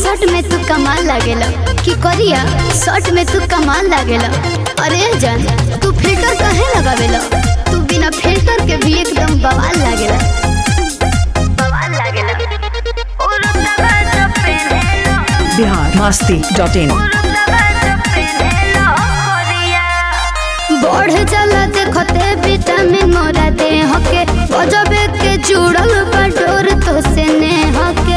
Shirt में तू कमाल लागेला कि करिया शर्ट में तू कमाल लागेला अरे जान तू फिल्टर काहे लगावेला तू बिना फिल्टर के भी एकदम बवाल लागेला बवाल लागेला बिहार मस्ती डॉट इन बढ़ जाला देखते विटामिन मोरा देह के गजबे के जुड़ल बटोर तो से नेह के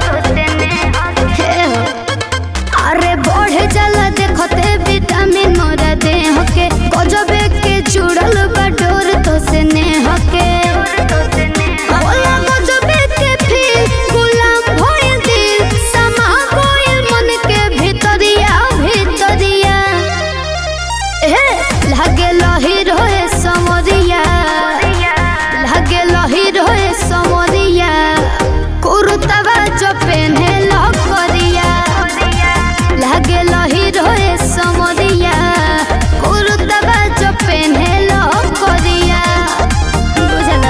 हे हो। अरे बढ़ जाला देखते विटामिन मोरा देह के गजबे के जुड़ल बटोर तो से नेह के होला गजबे के फिर गुलाम भइल दिल समा गइल मन के भितरिया भितरिया ए लागे लही रोए समरिया लागे लही रोए समरिया कुरुतवा जो पेन्हे लकरिया लागे लही रोए समरिया कुरुतवा जो पेन्हे लकरिया बुझला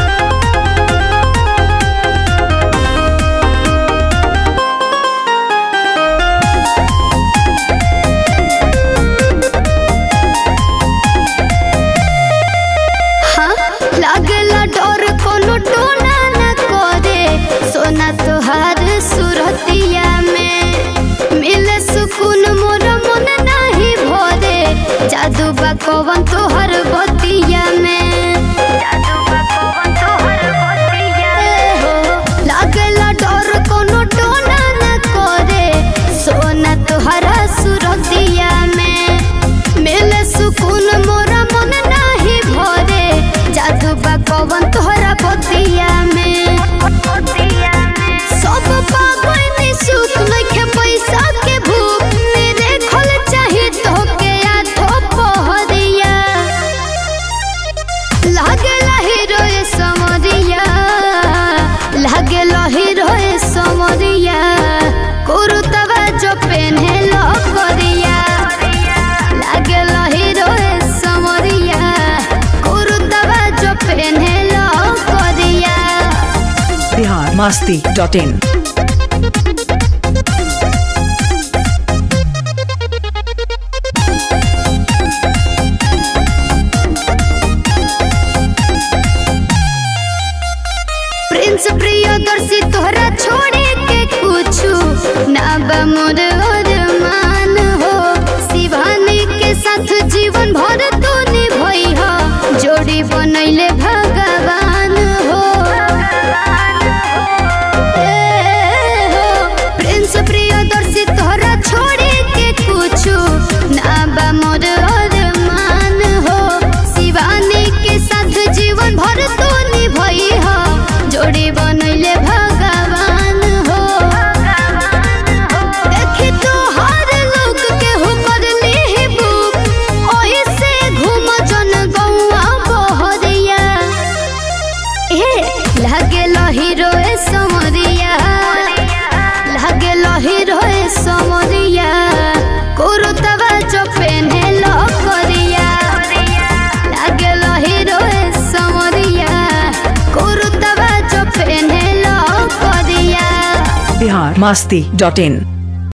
हाँ लागला डर कोनो टोना न करे सोना तोहार सुरतिया में मिले सुकून मोर मन नाही भरे जादू बा कवन तोहर बतिया में जादू बा कवन तोहर बतिया हो लागला डर कोनो टोना न करे सोना तोहरा सुरतिया में मिले सुकून मोरा मन नाही भरे जादू बा कवन तोहरा बतिया में सब पागल सुख नइखे पैसा के भूख मेरे खल चाही तो के आठो पहरिया लागेला हीरोए समरिया लागेला हीरोए समरिया कुरुतवा जो पेन्हे लकरिया लागेला हीरोए समरिया कुरुतवा जो पेन्हे लकरिया Bihar Masti dot in Prince Priyadarshi तोहरा छोड़े के कुछु ना बा मोर अरमान हो शिवानी के साथ जीवन भर तू निभई हो जोड़ी बनैले भगवान हो ए हो प्रिंस प्रियदर्शी तोहरा छोड़े के कुछु ना बा मोर अरमान हो शिवानी के साथ जीवन भर तू निभई हो जोड़ी बनैले भगवान हो देखी तो हर लोग के हो करली ही बुक ओही से घूम जन गौआ बहरिया ए लागे हीरोए समरिया लागे हीरोए समरिया कुरुतवा जो पेन्हे लकरिया लागे हीरोए समरिया कुरुतवा जो पेन्हे लकरिया बिहार मस्ती डॉट इन